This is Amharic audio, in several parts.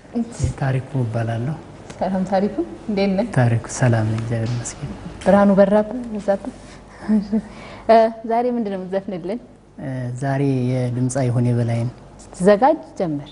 ታሪኩ እባላለሁ። ሰላም ታሪኩ፣ እንዴት ነህ? ታሪኩ ሰላም ነኝ፣ እግዚአብሔር ይመስገን። ብርሃኑ በራብህ በዛብህ። እ ዛሬ ምንድን ነው የምትዘፍንልን? እ ዛሬ የድምፃዊ ይሁኔ በላይን ስትዘጋጅ ጀመር።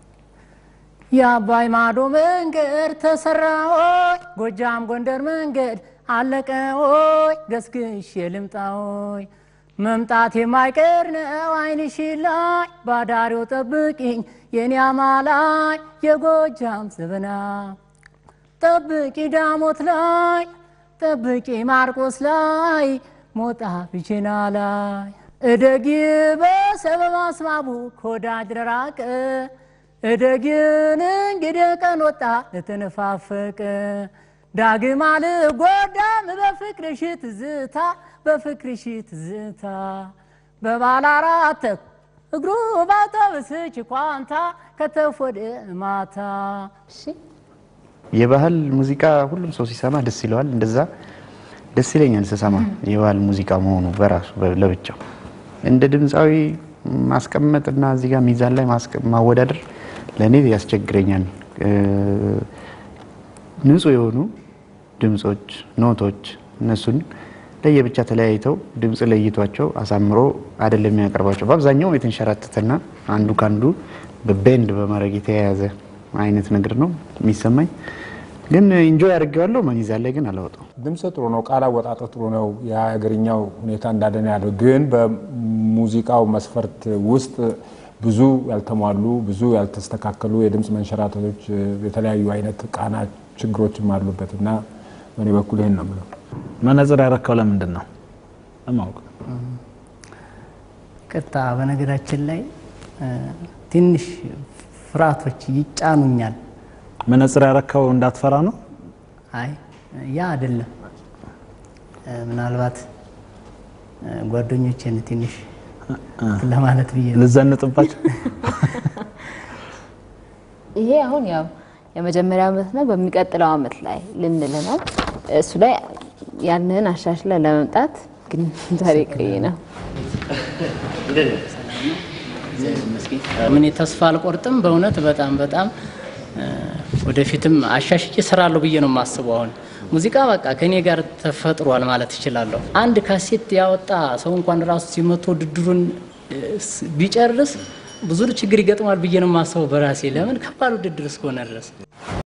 የአባይ ማዶ መንገድ ተሰራ ሆይ፣ ጎጃም ጎንደር መንገድ አለቀ ሆይ፣ ገስግሽ የልምጣ ሆይ፣ መምጣት የማይቀር ነው አይንሽ ላይ ባዳሪው ጠብቂኝ የኔ አማላይ የጎጃም ዘበና ጠብቂ ዳሞት ላይ ጠብቂ ማርቆስ ላይ ሞጣ ብቼና ላይ እደጊ በሰበብ አስባቡ ከወዳጅ ለራቀ እደጊን እንግዲህ ቀን ወጣ ለተነፋፈቀ ዳግም አልጎዳም በፍቅርሽ ትዝታ በፍቅርሽ ትዝታ በባለ አራት እግሩ ባጠብስች ኳንታ ከተፎደ ማታ እሺ የባህል ሙዚቃ ሁሉም ሰው ሲሰማ ደስ ይለዋል። እንደዛ ደስ ይለኛል ስሰማ የባህል ሙዚቃ መሆኑ በራሱ በ- ለብቻው እንደ ድምፃዊ ማስቀመጥ እና እዚህ ጋር ሚዛን ላይ ማስቀ- ማወዳደር ለእኔ ያስቸግረኛል። እ፣ ንጹህ የሆኑ ድምፆች፣ ኖቶች እነሱን ለየብቻ ተለያይተው ድምፅ ለይቷቸው አሳምሮ አይደለም የሚያቀርባቸው። በአብዛኛው የተንሸራተተና አንዱ ከአንዱ በቤንድ በማድረግ የተያያዘ አይነት ነገር ነው የሚሰማኝ። ግን ኢንጆይ አድርጌዋለሁ። ሚዛን ላይ ግን አላወጣው። ድምፅ ጥሩ ነው፣ ቃል አወጣጥ ጥሩ ነው። የሀገርኛው ሁኔታ እንዳደነ ያለው ግን በሙዚቃው መስፈርት ውስጥ ብዙ ያልተሟሉ ብዙ ያልተስተካከሉ የድምፅ መንሸራተቶች፣ የተለያዩ አይነት ቃና ችግሮችም አሉበት እና በእኔ በኩል ይህን ነው የምለው። መነጽር ያረካው ለምንድን ነው? ለማወቅ ቅርታ በነገራችን ላይ እ፣ ትንሽ ፍርሃቶች ይጫኑኛል። መነጽር ያረካው እንዳትፈራ ነው። አይ ያ አይደለም። እ፣ ምናልባት እ፣ ጓደኞቼን ትንሽ ለማለት ብዬ ነው። ልዘንጥባቸው ይሄ አሁን ያው የመጀመሪያ ዓመት ነው። በሚቀጥለው ዓመት ላይ ልንል ነው። እሱ ላይ ያንን አሻሽለ ለመምጣት ግን ዛሬ ቆይ ነው። ምን ተስፋ አልቆርጥም። በእውነት በጣም በጣም እ፣ ወደፊትም አሻሽቼ እሰራለሁ ብዬ ነው የማስበው። አሁን ሙዚቃ በቃ ከኔ ጋር ተፈጥሯል ማለት እችላለሁ። አንድ ካሴት ያወጣ ሰው እንኳን ራሱ ሲመቶ ውድድሩን እ፣ ስ- ቢጨርስ ብዙ ችግር ይገጥማል ብዬ ነው የማስበው በራሴ ለምን ከባድ ውድድር እስከሆነ ድረስ